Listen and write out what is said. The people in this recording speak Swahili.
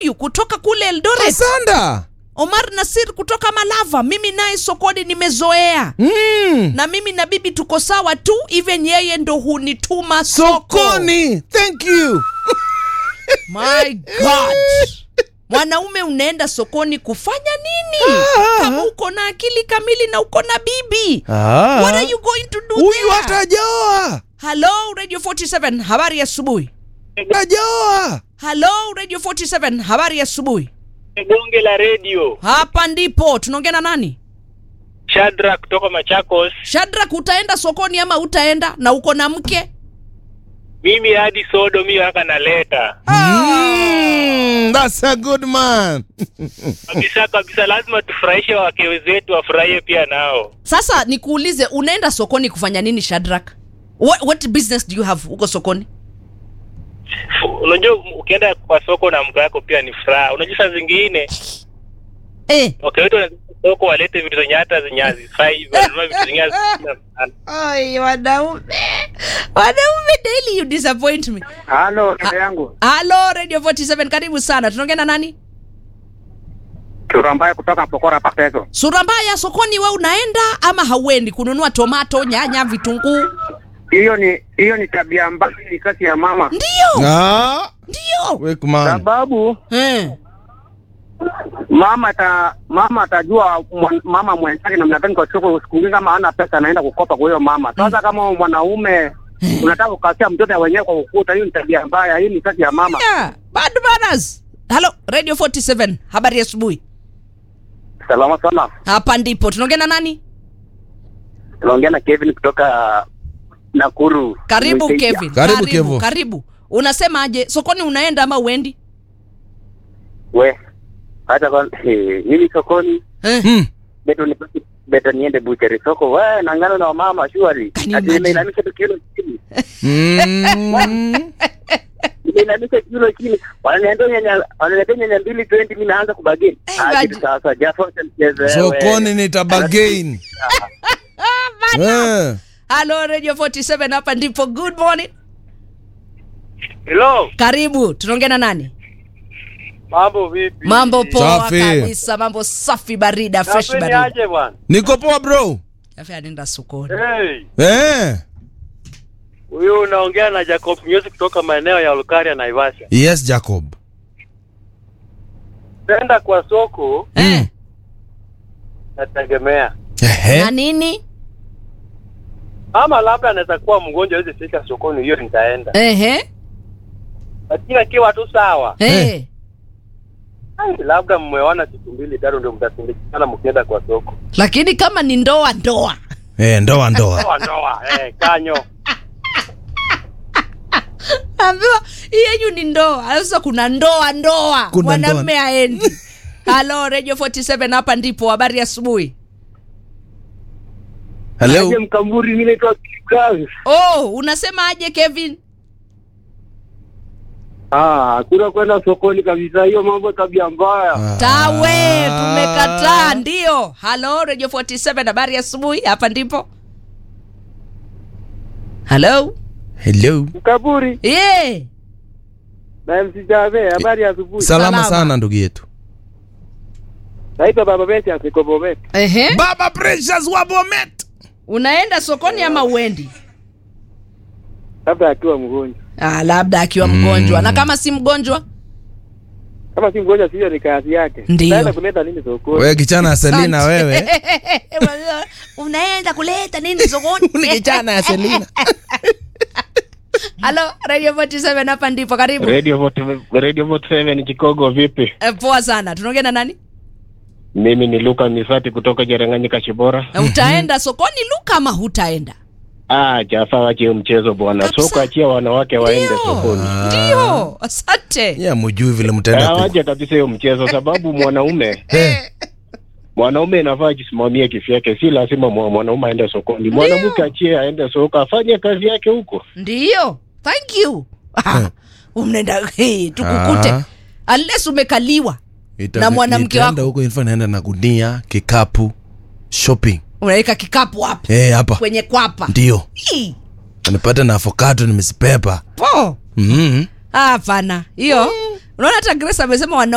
Huyu kutoka kule Eldoret, Asanda. Omar Nasir kutoka Malava. Mimi naye sokoni nimezoea Mm. na mimi na bibi tuko sawa tu, even yeye ndo hunituma soko. Sokoni. Thank you. My God, mwanaume unaenda sokoni kufanya nini? Ah. Kama uko na akili kamili na uko na bibi, Ah. what are you going to do Huyu there? hata hajaoa. Hello Radio 47, habari ya asubuhi. Hajaoa. Hello Radio 47 habari ya asubuhi. Bonge la redio Hapa ndipo tunaongea na nani? Shadra kutoka Machakos. Shadrack, utaenda sokoni ama utaenda na uko na mke? Mimi hadi sodo mi haka naleta Mm, that's a good man. kabisa kabisa, lazima tufurahishe wake wetu wafurahie pia nao. Sasa nikuulize, unaenda sokoni kufanya nini Shadrack? What, what business do you have huko sokoni? Unajua, ukienda kwa soko na mke wako pia ni furaha. Unajua, saa zingine Eh, wake wetu wanaenda soko walete vitu zenye hata zenye hazifai, wanunua vitu zenye hazifai. Ai, wanaume wanaume, daily you disappoint me. Halo, dada yangu. Hello Radio 47, karibu sana. Tunaongea na nani? Sura mbaya kutoka Pokora Pateso. Sura mbaya, sokoni we unaenda ama hauendi kununua tomato, nyanya, vitunguu? Hiyo ni hiyo ni tabia mbaya, ni kazi ya mama. Ndio, Ah, ndio. wake man. Sababu Eh. mama ata mama atajua mwan- mama mwenzake namna gani kwa soko. Siku nyingi kama hana pesa anaenda kukopa kwa hiyo mama. Sasa kama mwanaume unataka kukasia mtoto wenyewe kwa ukuta, hiyo ni tabia mbaya. Hii ni kazi ya mama. Yeah, bad manners. Hello Radio 47, habari ya asubuhi. Salama sana. Hapa ndipo tunaongea na nani? Tunaongea na Kevin kutoka Nakuru. Karibu Mwiteja. Kevin. Karibu, Kevo. Karibu. Unasemaje? Sokoni unaenda ama uendi? We. Hata kwa eh, mimi sokoni Eh. Mm. beto ni beto niende bucheri soko. We nangano na mama shwari. Can you Ati imagine? nimeinamisha tu kilo chini. Mm. Nimeinamisha kilo chini. Wananiambia nyanya wananiambia nyanya mbili 20 mimi naanza kubageni. Eh, Ah, imagine. kitu sasa japo mchezo wewe. Sokoni ni tabagain. Eh. Hello Radio 47, hapa ndipo. Good morning. Hello, Karibu. Tunaongea na nani? mambo vipi? Mambo poa Safi. kabisa, mambo safi barida, fresh Napeni barida. aje bwana? Niko poa bro. Safi anaenda sokoni. Hey, Eh. huyu unaongea na Jacob Nyusi kutoka maeneo ya Olkaria Naivasha. Yes, Jacob. Tenda kwa soko Eh. nategemea, Ehe. Na nini? ama labda anaweza kuwa mgonjwa hawezi fika sokoni, hiyo nitaenda, Ehe. lakini akiwa tu sawa, Eh. ai, labda mmeona siku mbili tatu ndio mtasindikana mkienda kwa soko. Lakini kama ni ndoa ndoa. Eh, ndoa ndoa. Ndoa ndoa, eh, kanyo Ambiwa hii yenyu ni ndoa. Sasa kuna ndoa ndoa. Kuna Mwanamume aendi. Hello Radio 47 hapa ndipo. Habari ya asubuhi. Hello. Aje Mkamburi mimi naitwa Kikazi. Oh, unasema aje Kevin? Ah, kuna kwenda sokoni kabisa, hiyo mambo tabia mbaya. Tawe, Ah. tumekataa ndio. Hello Radio 47 habari ya asubuhi. Hapa ndipo. Hello. Hello. Mkamburi Yeah. na MC Jave, habari ya asubuhi. Salama Salama. sana ndugu yetu. Naitwa Baba Beti asiko Bomet. Ehe. Baba Precious wa Bomet. Unaenda sokoni ama uendi? Labda akiwa mgonjwa. Ah, labda akiwa Mm. mgonjwa. Na kama si mgonjwa? Kama si mgonjwa sio ni kazi yake. Ndio. Naenda kuleta nini sokoni? Wewe kichana ya Selina Asante. wewe. Unaenda kuleta nini sokoni? Ni kichana ya Selina. Halo, Radio 47 hapa ndipo karibu. Radio Vote Radio Vote 7 Chicago vipi? Eh, poa sana. Tunaongea na nani? Mimi ni Luka Misati kutoka Jeranganyika Shibora. Eh, Utaenda sokoni Luka ama hutaenda? Ah, Jafa wache hiyo mchezo bwana. Kabisa. Soko achia wanawake waende Ndio. sokoni. Ndio. Asante. Yeah, mjui vile mtaenda Ah, ku. wache kabisa hiyo mchezo sababu mwanaume Eh. mwanaume inafaa ajisimamie kifyake, si lazima mwa- mwanaume aende sokoni. Mwanamke achie aende soko afanye kazi yake huko. Ndio. Thank you. Ah, Unaenda hey, tukukute. Ah. Unless umekaliwa Ita- Na mwanamke nitaenda wako. huko inafaa naenda na gunia, kikapu, shopping. unaweka kikapu hapa Eh, hapa. kwenye kwapa. Ndio. Hii, Nipate na avocado nimesipepa. Po. Mhm. Ah, Hapana. Hiyo. Unaona hata Grace amesema wana